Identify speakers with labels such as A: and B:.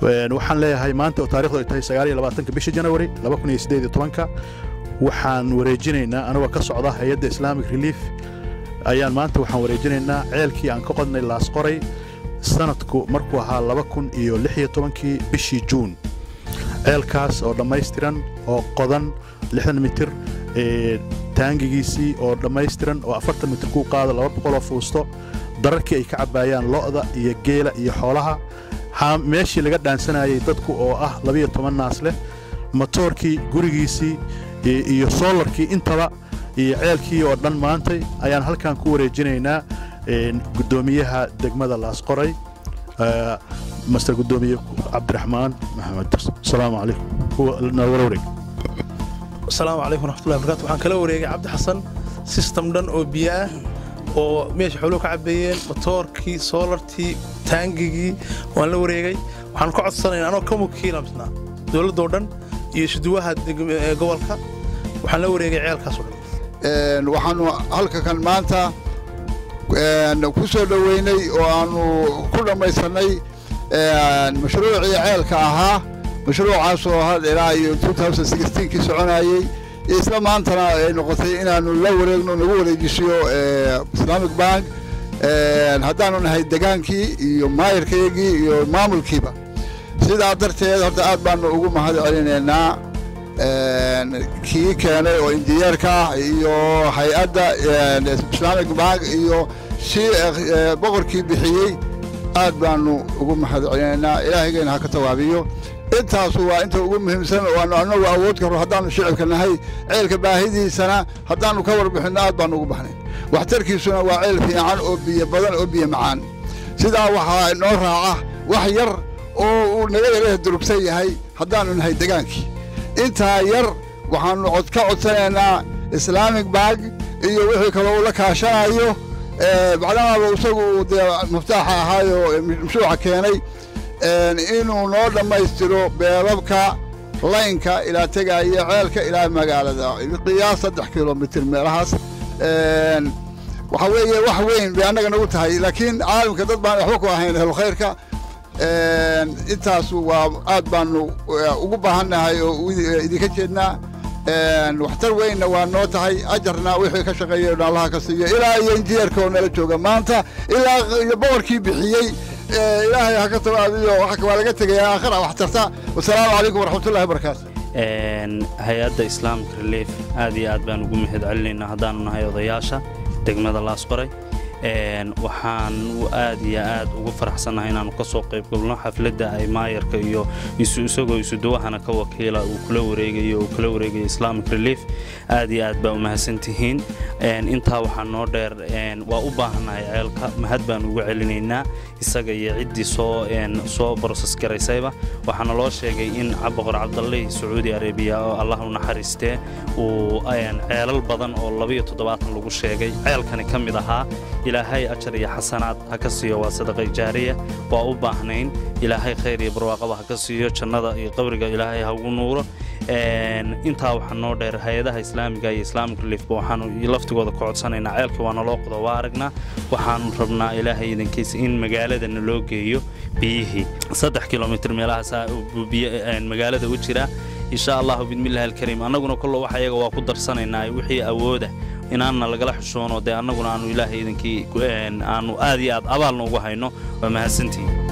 A: waxaan leeyahay maanta oo taarikhdu ay tahay sagaaliyo labaatanka bisha janawari laba kun iyo siddeed iyo tobanka waxaan wareejinaynaa anagoo ka socda hay-adda islamic relief ayaan maanta waxaan wareejinaynaa ceelkii aan ka qodnay laasqoray sanadku markuu ahaa laba kun iyo lix iyo tobankii bishii juun ceelkaas oo dhammaystiran oo qodan lixdan mitir taangigiisii oo dhammaystiran oo afartan mitir kuu qaada laba boqoloo fuusto dararkii ay ka cabbaayaan lo'da iyo geela iyo xoolaha meeshii laga dhaansanayay dadku oo ah labiyo toban naas leh motoorkii gurigiisii iyo soolarkii intaba iyo ceelkii oo dhan maantay ayaan halkan ku wareejinaynaa guddoomiyaha degmada laasqoray master guddoomiye cabdiraxmaan maxamed asalaamu calaykum warwareeg
B: asalaamu calaykum waraxmatullahi barkatu waxaan kala wareegay cabdi xasan sistem dhan oo biyo ah oo meesha xooluhu ka cabbeeyeen motoorkii soolartii taangigii waan la wareegay waxaan ka codsanayna anoo ka wakiilamsnaa dowladdoo dhan iyo isduwaha gobolka waxaan la wareegay ceelkaasoo
C: dhan waxaanu halka kan maanta ku soo dhoweynay oo aanu ku dhammaysannay mashruucii ceelka ahaa mashruucaasoo had ilaa iyo kii soconayey isla maantana ay noqotay inaannu la wareegno nagu wareejisiyo islamic bank haddaanu nahay degaankii iyo maayirkayagii iyo maamulkiiba sidaa darteed horta aad baanu ugu mahad celinaynaa kii keenay oo injineerka ah iyo hay-adda islamic bank iyo si boqorkii bixiyey aad baanu ugu mahad celinaynaa ilaahaygeena ha ka tawaabiyo intaasu waa inta ugu muhiimsan oo aanu annagu awood karo haddaannu shicibka nahay ceelka baahidiisana haddaannu ka warbixinno aad baanu ugu baxnay waxtarkiisuna waa ceel fiican oo biyo badan oo biyo macaan sidaa waxaa inoo raaca wax yar oo uu naga yaraha durugsan yahay haddaannu nahay degaankii intaa yar waxaannu ka codsanaynaa islaamic bank iyo wixii kaloo uu la kaashanayo macdamaaba isagu dee muftaaxa ahaayo mashruuca keenay inuu noo dhammaystiro beebabka laynka ilaa tegaya ceelka ilaa magaalada qiyaas saddex kilomitir meelahaas waxaa weeye wax weyn bay annaga nagu tahay laakiin caalamka dad baan waxba ku ahayn ehlukhayrka intaas waa aad baanu ugu baahannahay oo idinka jeednaa waxtar weynna waa noo tahay ajarna wixii ka shaqeeyay allaha ka siiyo ilaa iyo injineerka oo nala jooga maanta ilaa iyo boqorkii bixiyey ilaahay ha ka tawaabiyo waa laga tegayaa aakhira wax tarta wasalaamu calaykum waraxmatullahi wabarakaatu
D: hay-adda islaamic relief aad iyo aad baan ugu mahad celinaynaa haddaanu nahay odayaasha degmada laasqoray waxaan aad iyo aad ugu faraxsannahay inaannu ka soo qayb galno xafladda ay maayarka iyo isagoo isudawahana ka wakiila uu kula wareegayo uu kula wareegayo islamic relief aad iyo aad baa u mahadsantihiin intaa waxaa noo dheer waa u baahannahay ceelka mahad baan ugu celinaynaa isaga iyo ciddii soo soo broses garaysayba waxaana loo sheegay in boqor cabdallih sacuudi arabiya oo allah u naxariistee uu ceelal badan oo labayo toddobaatan lagu sheegay ceelkani ka mid ahaa ilaahay ajar iyo xasanaad ha ka siiyo waa sadaqay jaariya waa u baahnayn ilaahay khayr iyo barwaaqaba ha ka siiyo jannada iyo qabriga ilaahay ha ugu nuuro intaa waxaa noo dheer hay-adaha islaamiga iyo islamic reliefba waxaanu laftigooda ka codsanaynaa ceelkii waa naloo qodo waa aragnaa waxaanu rabnaa ilaahay idankiisa in magaaladana loo geeyo biyihii saddex kilomitr meelahaasaa magaalada u jira insha allahu bidmillahi alkariim annaguna kollo wax ayaga waa ku darsanaynaa wixii awooda inaanna lagala xushoono dee annaguna aanu ilaahay idankii aanu aad iyo aad abaalna ugu hayno waa mahadsantihin